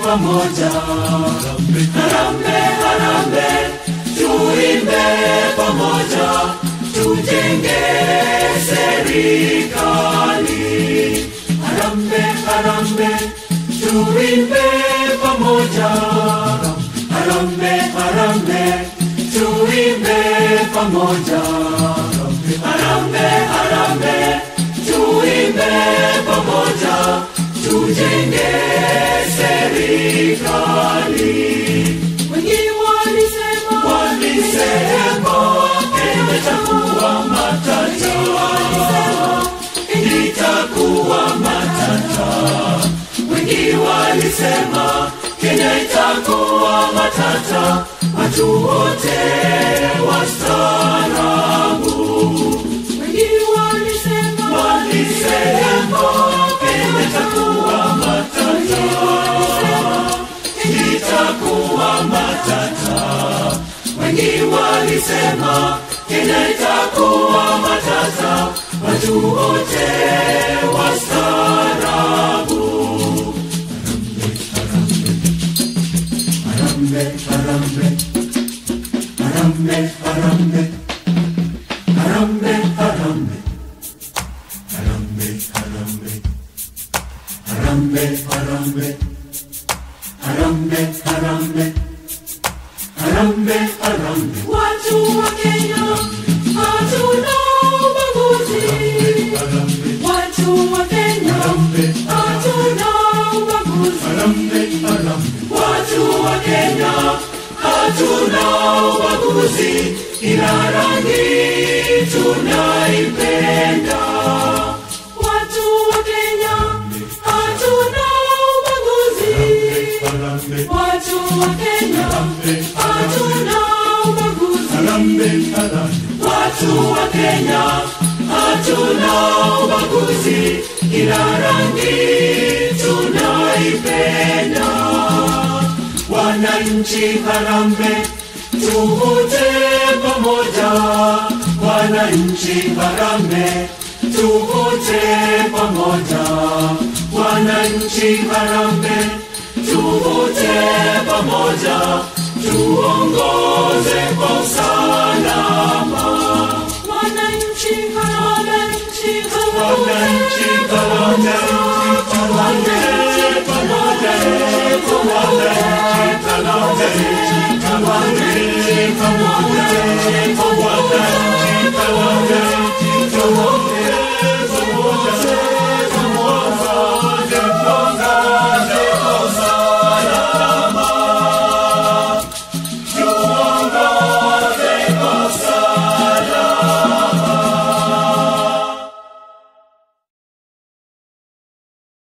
pamoja. Harambe, harambe, tuimbe pamoja, tujenge serikali. Harambe, harambe, tuimbe pamoja. Harambe, harambe, tuimbe pamoja. Harambe, harambe, tuimbe pamoja, tujenge serikali. Wengi walisema, walisema Kenya itakuwa matata, itakuwa matata. Wengi walisema Kenya itakuwa matata, watu wote wastaarabu. Wengi walisema, walisema Kenya itakuwa matata, itakuwa matata. Wengi walisema Kenya itakuwa matata, watu wote wastaarabu. Harambe, harambe, harambe, harambe, harambe, harambe, harambe, harambe, harambe, harambe, harambe, harambe, harambe, harambe. Watu wa Kenya hatuna ubaguzi. Watu wa Kenya hatuna ubaguzi. Watu wa Kenya hatuna ubaguzi, ila rangi tunaipenda. Watu wa Kenya hatuna ubaguzi. Watu wa Kenya hatuna ubaguzi. Watu wa Kenya hatuna ubaguzi, ila rangi tunaipenda. Wananchi harambe, tuvute pamoja. Wananchi harambe, tuvute pamoja. Wananchi harambe, tuvute pamoja, tuongoze kwa usalama. Wananchi harambe, wananchi harambe, harambe pamoja, wananchi harambe, harambe pamoja.